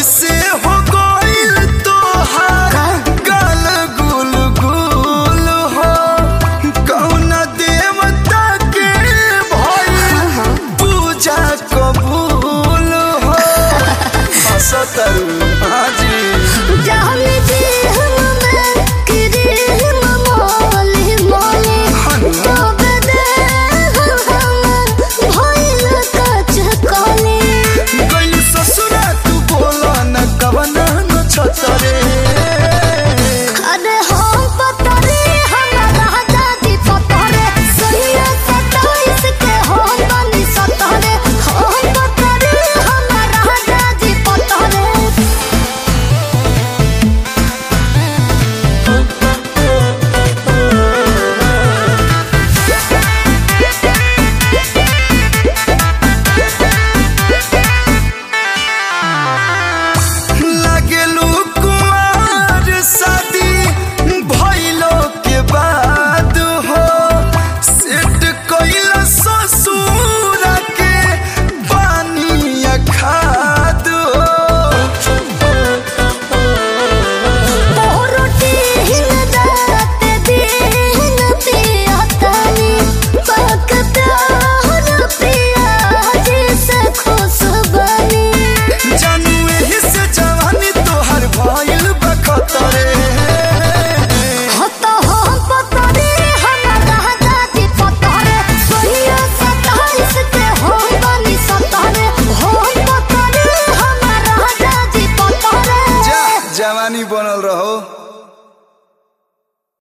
कैसे हो गइल तोहार गाल गुल गुल हो कौन देवता के भइल पूजा कबूल हो हसतरू हाजी जाने दे हमें करे मोले मोले तो बदे हम भइल कच कले गइल ससुरा तू बोला न कवना न छतरे अरे हम पतरे हमारा दादी पतरे सैया सताइस के हम बनी सतरे हम पतरे हमारा दादी पतरे लागेलू कुमार शादी भइलो के बाद हो सेट कइल ससुर के पानी खाद हो रोटी हिन रात दिन पिया तानी पकता हर पिया जैसे खुश बनी जानू एही से जवानी तोहर भइल बखतरे हत हम पतरे हमारा दादी पतरे सोनिया सताइस के हम बनी सतरे हम पतरे हमारा दादी पतरे जा जवानी बनल रहो